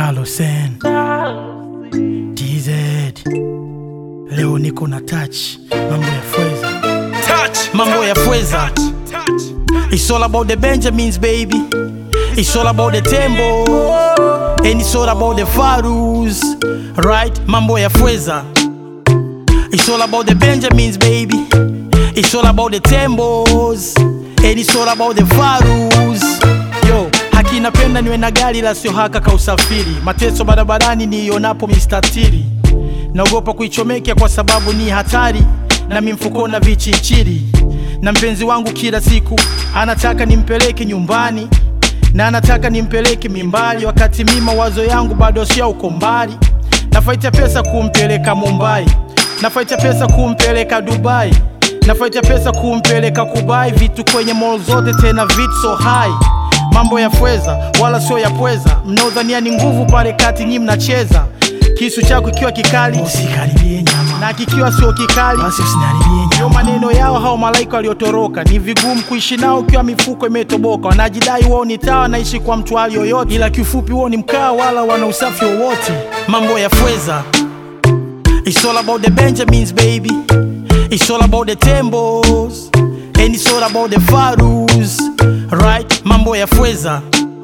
Carlos N TZ leo niko na touch mambo ya fweza mambo ya fweza It's all about the Benjamins baby It's all about the tembo And it's all about the Farus Right mambo ya fweza It's all about the Benjamins baby It's all about the tembos And it's all about the Farus Yo haki napenda niwe na gari la sio haka ka usafiri mateso barabarani niionapo mistatiri naogopa kuichomekea kwa sababu ni hatari nami mfuko na vichinchiri na mpenzi wangu kila siku anataka nimpeleke nyumbani na anataka nimpeleke mimbali wakati mi mawazo yangu bado sio uko mbali nafaita pesa kumpeleka mumbai nafaita pesa kumpeleka dubai nafaita pesa kumpeleka kubai vitu kwenye mall zote tena vitu so high mambo ya fweza wala sio ya pweza mnaodhania ni nguvu pale kati nyi mnacheza kisu chako ikiwa kikali usikaribie nyama na kikiwa sio kikali basi usiniharibie ndio nyama maneno yao hao malaika waliotoroka ni vigumu kuishi nao ukiwa mifuko imetoboka wanajidai wao ni taa wanaishi kwa mtu hali yoyote ila kiufupi wao ni mkaa wala wana usafi wowote mambo ya fweza It's all about the Benjamins baby It's all about the tembos And it's all about the Farus Right mambo ya fweza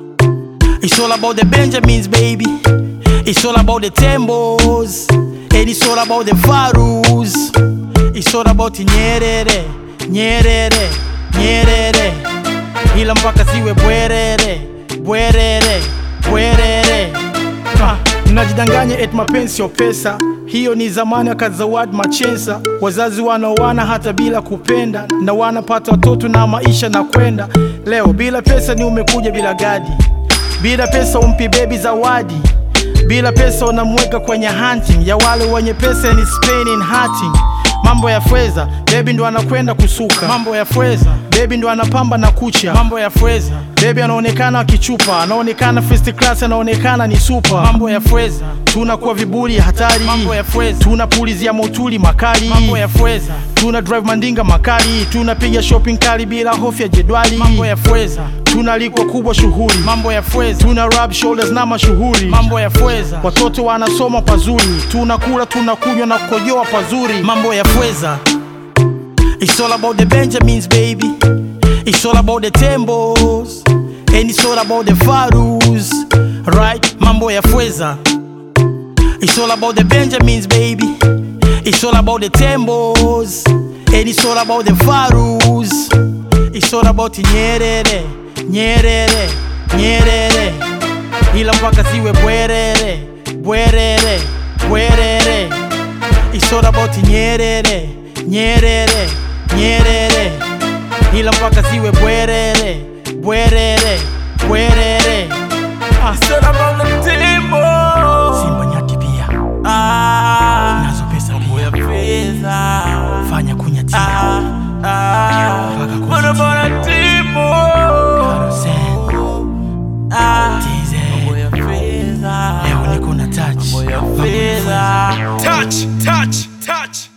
It's all about the Benjamins baby It's all about the tembos And it's all about the Farus It's all about Nyerere Nyerere Nyerere Ila mpaka siwe bwerere Bwerere Bwerere Ah, mnajidanganya et mapenzi sio pesa hiyo ni zamani wakazawadi machensa wazazi wanaoana hata bila kupenda na wanapata watoto na maisha na kwenda leo bila pesa ni umekuja bila gadi bila pesa umpi bebi zawadi bila pesa unamweka kwenye hunting ya wale wenye pesa ni Spain in hunting mambo ya fweza bebi ndo anakwenda kusuka mambo ya fweza bebi ndo anapamba na kucha mambo ya fweza bebi anaonekana akichupa anaonekana first class anaonekana ni super mambo ya fweza tunakuwa viburi hatari mambo ya fweza tunapulizia motuli makali mambo ya fweza tuna drive mandinga makali tunapiga shopping kali bila hofu ya jedwali mambo ya fweza tunalikwa kubwa shughuli mambo ya fweza tuna rub shoulders na mashuhuri mambo ya fweza watoto wanasoma pazuri tunakula tunakunywa na kukojoa pazuri mambo ya fweza It's all about the Benjamins baby It's all about the tembos And it's all about the Farus Right mambo ya fweza It's all about the Benjamins baby It's all about the tembos And it's all about the Farus It's all about Nyerere Nyerere Nyerere Ila mpaka siwe bwerere Bwerere Bwerere It's all about Nyerere Nyerere Nyerere Ila mpaka siwe bwerere Bwerere Bwerere ah. Simba nyati pia nazo pesa pia fanya kunyatia mpaka kuzitia Carousel, TZ. leo niko na touch Mambo ya fweza. Touch, touch, touch.